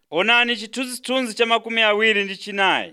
Onani chithunzithunzi cha makumi awiri ndi chinayi.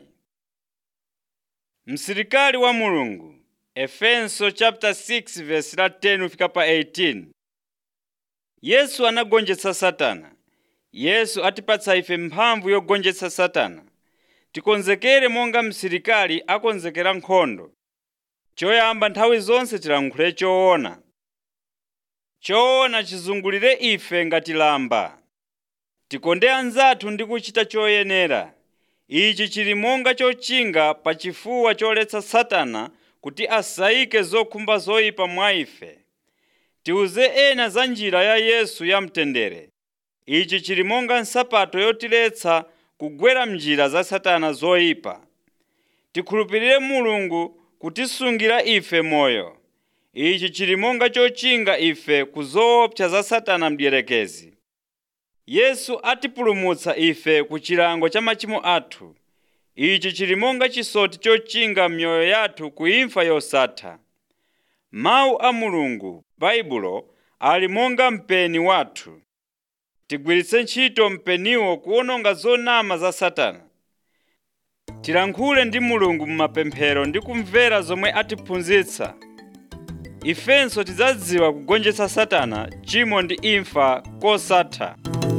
Msilikali wa Mulungu Efeso chapter 6 verse la 10 fika pa 18. Yesu anagonjetsa Satana. Yesu atipatsa ife mphamvu yogonjetsa Satana. Tikonzekere monga msilikali akonzekera nkhondo. Choyamba nthawi zonse tilankhule choona. Choona chizungulire ife ngati lamba. Tikonde anzathu ndi kuchita choyenera. Ichi chili monga chochinga pa chifuwa choletsa Satana kuti asayike zokhumba zoyipa mwa ife. Tiwuze ena za njira ya Yesu yamtendere. Ichi chili monga nsapato yotiletsa kugwera m'njira za Satana zoyipa. Tikhulupirire Mulungu kutisungira ife moyo. Ichi chili monga chochinga ife ku zoopsa za Satana mdierekezi. Yesu atipulumutsa ife ku chilango cha machimo athu. Ichi chili monga chisoti chochinga mioyo yathu ku imfa yosatha. Mawu a Mulungu, Baibulo, ali monga mpeni wathu. Tigwiritse ntchito mpeniwo kuwononga zonama za Satana. Tilankhule ndi Mulungu mumapemphero ndi kumvera zomwe atiphunzitsa. Ifenso tidzadziwa kugonjetsa Satana, tchimo ndi imfa kosatha.